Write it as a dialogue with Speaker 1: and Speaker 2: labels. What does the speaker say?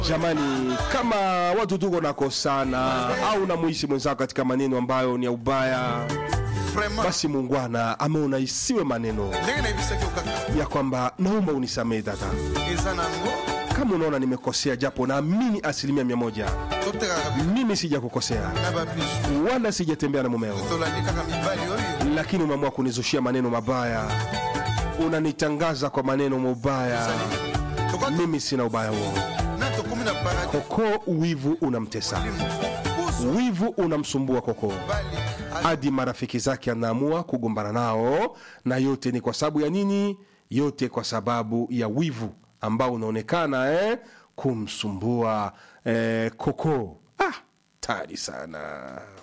Speaker 1: Jamani, kama watu tuko nakosana au namuishi mwenzako katika maneno ambayo ni ya ubaya,
Speaker 2: vraiment
Speaker 1: basi muungwana ameona isiwe maneno
Speaker 2: ndenge nayebisaki okaka
Speaker 1: ya kwamba naomba unisamehe dada,
Speaker 2: eza nango
Speaker 1: kama unaona nimekosea, japo naamini asilimia mia moja
Speaker 2: totekaka bi-
Speaker 1: mimi sijakukosea
Speaker 2: na babisu
Speaker 1: wala sijatembea na mumeo,
Speaker 2: tolandi kaka mibali oyo
Speaker 1: lakini umeamua kunizushia maneno mabaya, unanitangaza kwa maneno mabaya.
Speaker 2: Tokoa-
Speaker 1: Mimi sina ubaya huo.
Speaker 2: na tokomi na paradis
Speaker 1: Koko, wivu unamtesa,
Speaker 2: pusu
Speaker 1: wivu unamsumbua Koko
Speaker 2: bali
Speaker 1: hadi marafiki zake anaamua kugombana nao, na yote ni kwa sababu ya nini? Yote kwa sababu ya wivu ambao unaonekana eh, kumsumbua eh, Koko. Ah, tari sana.